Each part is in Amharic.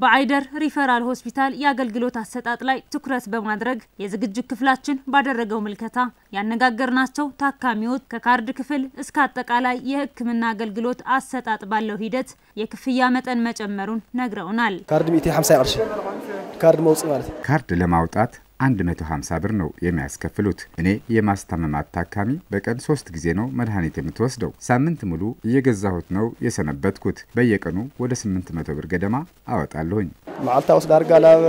በአይደር ሪፈራል ሆስፒታል የአገልግሎት አሰጣጥ ላይ ትኩረት በማድረግ የዝግጅት ክፍላችን ባደረገው ምልከታ ያነጋገርናቸው ታካሚዎች ከካርድ ክፍል እስከ አጠቃላይ የሕክምና አገልግሎት አሰጣጥ ባለው ሂደት የክፍያ መጠን መጨመሩን ነግረውናል። ካርድ 150 ቅርሺ ካርድ መውጽእ ማለት ካርድ ለማውጣት 150 ብር ነው የሚያስከፍሉት። እኔ የማስታመማት ታካሚ በቀን ሶስት ጊዜ ነው መድኃኒት የምትወስደው። ሳምንት ሙሉ እየገዛሁት ነው የሰነበትኩት። በየቀኑ ወደ 800 ብር ገደማ አወጣለሁኝ። መዓልታ ወስዳ ዳርጋ ላብ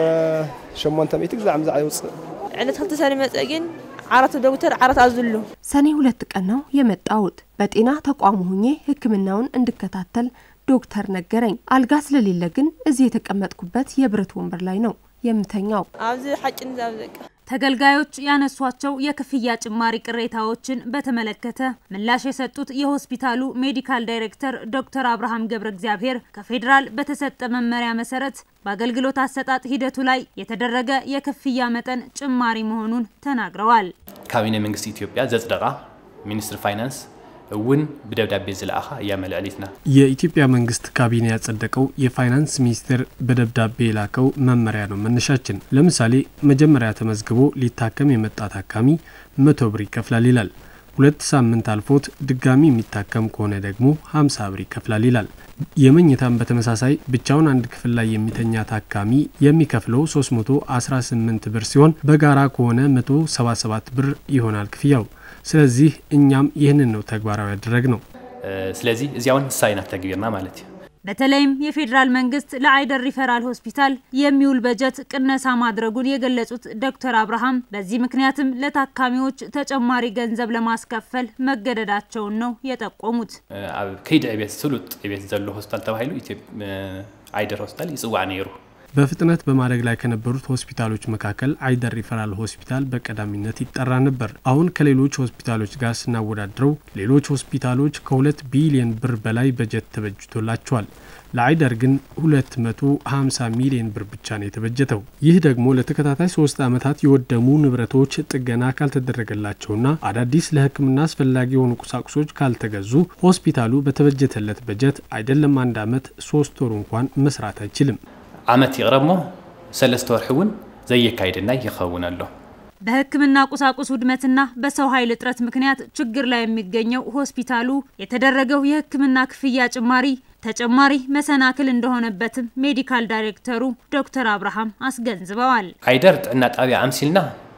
800 ግዛዕ ምዛዕ ይውፅእ ዕለት ክልተ ሰኒ መፀ ግን ዓራት ዶክተር ዓራት አዝሉ ሰኔ ሁለት ቀን ነው የመጣሁት። በጤና ተቋሙ ሁኜ ህክምናውን እንድከታተል ዶክተር ነገረኝ። አልጋ ስለሌለ ግን እዚህ የተቀመጥኩበት የብረት ወንበር ላይ ነው የምተኛው። ኣብዚ ሓጭን ዛብ ዘቀ ተገልጋዮች ያነሷቸው የክፍያ ጭማሪ ቅሬታዎችን በተመለከተ ምላሽ የሰጡት የሆስፒታሉ ሜዲካል ዳይሬክተር ዶክተር አብርሃም ገብረ እግዚአብሔር ከፌዴራል በተሰጠ መመሪያ መሰረት በአገልግሎት አሰጣጥ ሂደቱ ላይ የተደረገ የክፍያ መጠን ጭማሪ መሆኑን ተናግረዋል። ካቢኔ መንግስቲ ኢትዮጵያ ዘጽደቃ ሚኒስትር ፋይናንስ እውን ብደብዳቤ ዝለኣኻ እያ መልዕሊትና የኢትዮጵያ መንግስት ካቢኔ ያጸደቀው የፋይናንስ ሚኒስቴር በደብዳቤ የላከው መመሪያ ነው መነሻችን። ለምሳሌ መጀመሪያ ተመዝግቦ ሊታከም የመጣ ታካሚ መቶ ብር ይከፍላል ይላል። ሁለት ሳምንት አልፎት ድጋሚ የሚታከም ከሆነ ደግሞ 50 ብር ይከፍላል ይላል። የመኝታም በተመሳሳይ ብቻውን አንድ ክፍል ላይ የሚተኛ ታካሚ የሚከፍለው 318 ብር ሲሆን በጋራ ከሆነ 177 ብር ይሆናል ክፍያው። ስለዚህ እኛም ይህንን ነው ተግባራዊ ያደረግ ነው። ስለዚ እዚያ እውን ንሳይና ተግቢርና ማለት እዩ በተለይም የፌዴራል መንግስት ለአይደር ሪፈራል ሆስፒታል የሚውል በጀት ቅነሳ ማድረጉን የገለጹት ዶክተር አብርሃም በዚህ ምክንያትም ለታካሚዎች ተጨማሪ ገንዘብ ለማስከፈል መገደዳቸውን ነው የጠቆሙት። ኣብ ከይዲ ዕቤት ስሉጥ ዕቤት ዘሎ ሆስፒታል ተባሂሉ አይደር ሆስፒታል ይፅዋዕ ነይሩ በፍጥነት በማደግ ላይ ከነበሩት ሆስፒታሎች መካከል አይደር ሪፈራል ሆስፒታል በቀዳሚነት ይጠራ ነበር። አሁን ከሌሎች ሆስፒታሎች ጋር ስናወዳድረው ሌሎች ሆስፒታሎች ከሁለት ቢሊዮን ብር በላይ በጀት ተበጅቶላቸዋል። ለአይደር ግን 250 ሚሊዮን ብር ብቻ ነው የተበጀተው። ይህ ደግሞ ለተከታታይ ሶስት ዓመታት የወደሙ ንብረቶች ጥገና ካልተደረገላቸውና አዳዲስ ለሕክምና አስፈላጊ የሆኑ ቁሳቁሶች ካልተገዙ ሆስፒታሉ በተበጀተለት በጀት አይደለም አንድ ዓመት ሶስት ወር እንኳን መስራት አይችልም። ዓመት ይቕረብ ሞ ሰለስተ ወርሒ እውን ዘየካይድና ይኸውን ኣሎ በሕክምና ቁሳቁስ ውድመትና በሰው ኃይል እጥረት ምክንያት ችግር ላይ የሚገኘው ሆስፒታሉ የተደረገው የሕክምና ክፍያ ጭማሪ ተጨማሪ መሰናክል እንደሆነበትም ሜዲካል ዳይሬክተሩ ዶክተር አብርሃም አስገንዝበዋል። አይደር ጥዕና ጣብያ አምሲልና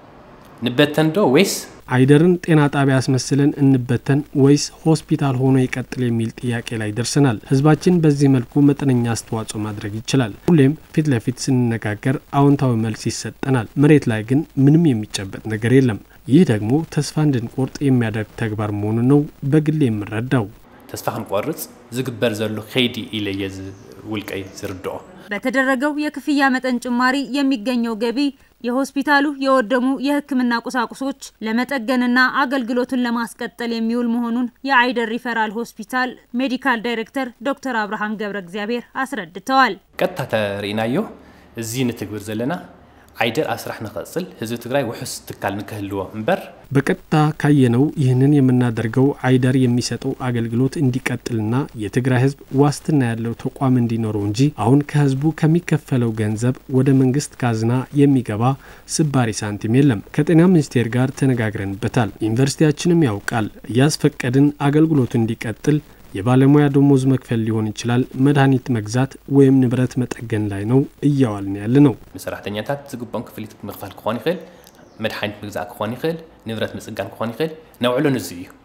ንበተን ዶ ወይስ አይደርን ጤና ጣቢያ አስመስለን እንበተን ወይስ ሆስፒታል ሆኖ ይቀጥል የሚል ጥያቄ ላይ ደርሰናል። ህዝባችን በዚህ መልኩ መጠነኛ አስተዋጽኦ ማድረግ ይችላል። ሁሌም ፊት ለፊት ስንነጋገር አዎንታዊ መልስ ይሰጠናል። መሬት ላይ ግን ምንም የሚጨበጥ ነገር የለም። ይህ ደግሞ ተስፋ እንድንቆርጥ የሚያደርግ ተግባር መሆኑን ነው በግሌ የምረዳው። ተስፋ ክንቆርጽ ዝግበር ዘሎ ከይዲ ኢለየ ውልቀይ ዝርድኦ በተደረገው የክፍያ መጠን ጭማሪ የሚገኘው ገቢ የሆስፒታሉ የወደሙ የሕክምና ቁሳቁሶች ለመጠገንና አገልግሎቱን ለማስቀጠል የሚውል መሆኑን የአይደር ሪፈራል ሆስፒታል ሜዲካል ዳይሬክተር ዶክተር አብርሃም ገብረ እግዚአብሔር አስረድተዋል። ቀጥታ ተርኢናዮ እዚ ንትግብር ዘለና አይደር ኣብ ስራሕ ንክቕፅል ህዝቢ ትግራይ ውሑስ ትካል ንክህልዎ እምበር በቀጥታ ካየነው ይህንን የምናደርገው አይደር የሚሰጠው አገልግሎት እንዲቀጥልና የትግራይ ህዝብ ዋስትና ያለው ተቋም እንዲኖረው እንጂ አሁን ከህዝቡ ከሚከፈለው ገንዘብ ወደ መንግስት ካዝና የሚገባ ስባሪ ሳንቲም የለም። ከጤና ሚኒስቴር ጋር ተነጋግረንበታል። ዩኒቨርሲቲያችንም ያውቃል። እያስፈቀድን አገልግሎቱ እንዲቀጥል የባለሙያ ደሞዝ መክፈል ሊሆን ይችላል፣ መድኃኒት መግዛት ወይም ንብረት መጠገን ላይ ነው እያዋልን ያለ ነው። ንሰራሕተኛታት ዝግቦም ክፍሊት ምኽፋል ክኾን ይኽእል፣ መድሓኒት ምግዛእ ክኾን ይኽእል፣ ንብረት ምፅጋን ክኾን ይኽእል ነውዕሎ ንዚ እዩ